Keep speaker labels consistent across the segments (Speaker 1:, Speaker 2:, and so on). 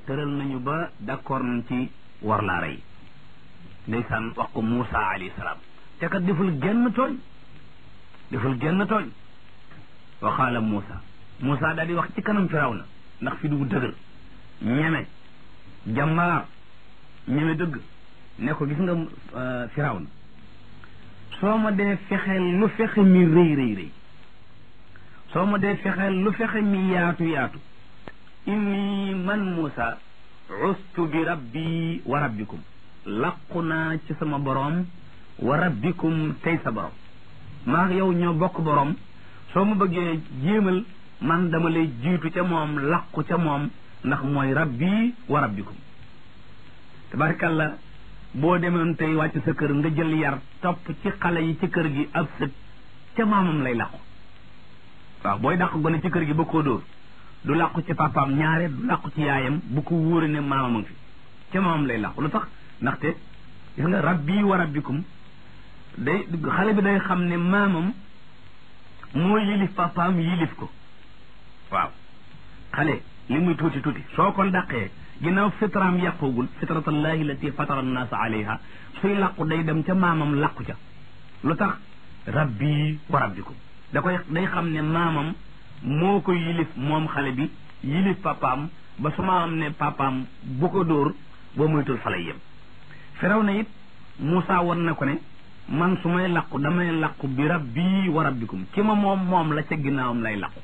Speaker 1: tëral nañu ba d'accord nañ ci war laa rey ndeysaan wax ko Moussa alayhi salaam te kat deful genn tooñ deful genn tooñ wa qaala Moussa Moussa daal di wax ci kanam Firawna ndax fi du dëgër ñeme jàmbaar ñeme dëgg ne ko gis nga Firawna soo ma dee fexeel lu fexe mi rëy rëy rëy soo ma dee fexeel lu fexe mi yaatu yaatu inni man Moussa ustu bi rabbi wa rabbikum laqu naa ci sama boroom wa rabbikum tey sa borom maa yow ñoo bokk borom soo ma bëggee jéemal man dama lay jiitu ca moom laqu ca moom ndax mooy rabbi wa rabbikum tabarkalla boo demoon tey wàcc sa kër nga jël yar topp ci xale yi ci kër gi ab sët ca maamam lay laqu waaw booy dàq gone ci kër gi ba koo dóor du làqu ci papaam ñaare du làqu ci yaayam bu ko wóore ne maamam a ngi fi ca maamam lay làqu lu tax ndaxte gis nga rabbi wa rabbikum day xale bi day xam ne maamam moo yilif papaam yilif ko waaw xale li muy tuuti tuuti soo ko dàqee ginnaaw fitraam yàqugul fitratallahi lati fatara annaasa alayha suy làqu day dem ca maamam làqu ca lu tax rabbi wa rabbikum da koy day xam ne maamam moo ko yilif moom xale bi yilif papaam ba su maamam ne papaam bu ko dóor boo moytul fa lay yem firaw na it Moussa won na ko ne man su may làqu damay làqu bi rabbi wa rabbikum ki ma moom moom la ca ginnaawam lay làqu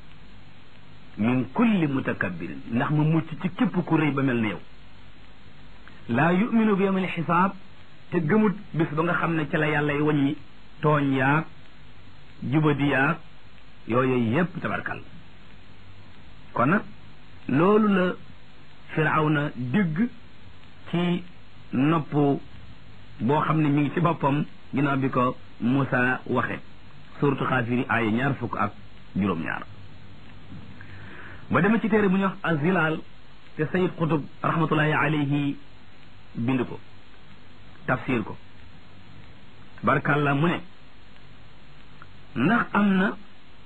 Speaker 1: min kulli mutakabbirin ndax ma mucc ci képp ku rëy ba mel ne yow laa yuminu bi yawmil xisaab te gëmut bis ba nga xam ne ci la yàlla y waññi tooñ yaag jubadi yaag yooyu yépp tabarkal kon nag loolu la firawna dégg ci nopp boo xam ne mi ngi ci boppam ginnaaw bi ko Moussa waxe suratu xaafiri aaya ñaar fukk ak juróom-ñaar ba dema ci téere bu ñuy wax azilal te sayid xutub rahmatullahi alayhi bind ko tafsir ko barkalla mu ne ndax am na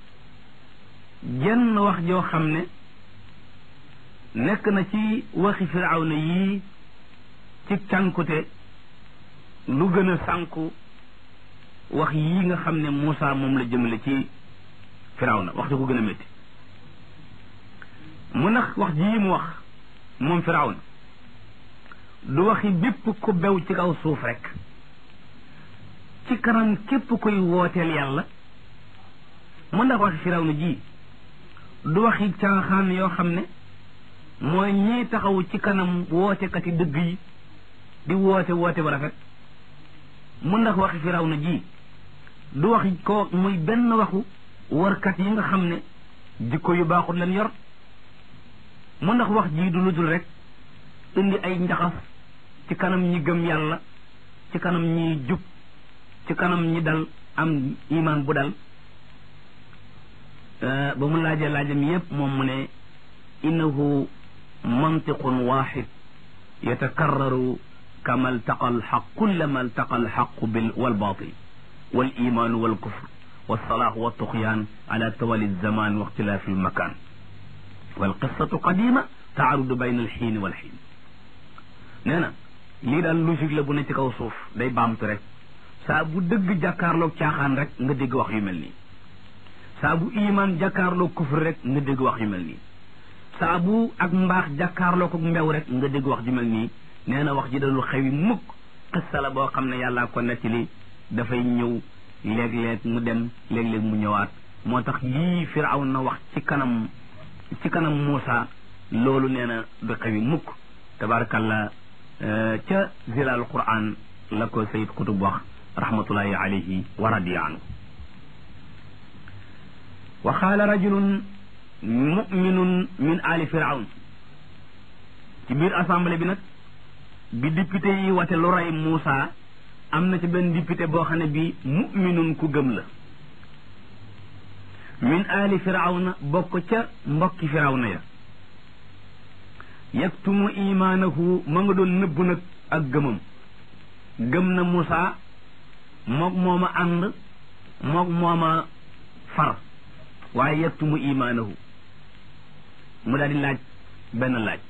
Speaker 1: jenn wax joo xam ne nekk na ci waxi firawna yii ci cànkute lu gën a sànku wax yii nga xam ne Moussa moom la jëmale ci firawna wax ji ko gën a métti mu nax wax jii mu wax moom firawna du waxi bépp ku bew ci kaw suuf rek ci kanam képp koy wooteel yàlla mu ndax waxi firawna ji du waxi caaxaan yoo xam ne mooy ñiy taxaw ci kanam wootekati dëgg yi di woote woote ba rafet mu ndax waxi firawna ji du waxi ko muy benn waxu warkat yi nga xam ne jikko yu baaxul leen yor mu ndax wax ji du lu dul rek indi ay njaxas ci kanam ñi gëm yàlla ci kanam ñi jub ci kanam ñi dal am iman bu dal ba mu laajee laajam yépp moom mu ne innahu mantiqun waxid yatakarraru kama altaqa alxaq kullama altaqa alxaqu bil walbatil والايمان والكفر والصلاح والطغيان على توالي الزمان واختلاف المكان والقصة قديمة تعرض بين الحين والحين نانا lii daal logique la bu ne ci kaw suuf day baamtu rek saa bu dëgg jàkkaarloog caaxaan rek nga dégg wax yu mel nii saa bu iman jàkkaarloog kufr rek nga dégg wax yu mel nii saa bu ak mbaax jàkkaarloog ak mbew rek nga dégg wax ju mel nii nee na wax ji dalul xewi mukk xissa la boo xam ne yàllaa ko nettali dafay ñëw léeg-léeg mu dem léeg-léeg mu ñëwaat moo tax lii firaw na wax ci kanam ci kanam Muusa loolu nee na du xewi mukk tabarakallah ca zilal quran la ko sayid kutub wax rahmatullahi alayhi wa radiya anhu wa qaala rajulun muminun min ali firawn ci biir assemblée bi nag bi député yi wate lu rey Muusa am na ci benn député boo xam ne bi muminun ku gëm la min ali firawna bokk ca mbokki firawna ya yaktumu imaanahu ma nga doon nëbbu nag ak gëmam gëm na Moussa moog mooma ànd moog mooma far waaye yaktumu imaanahu mu daal di laaj benn laaj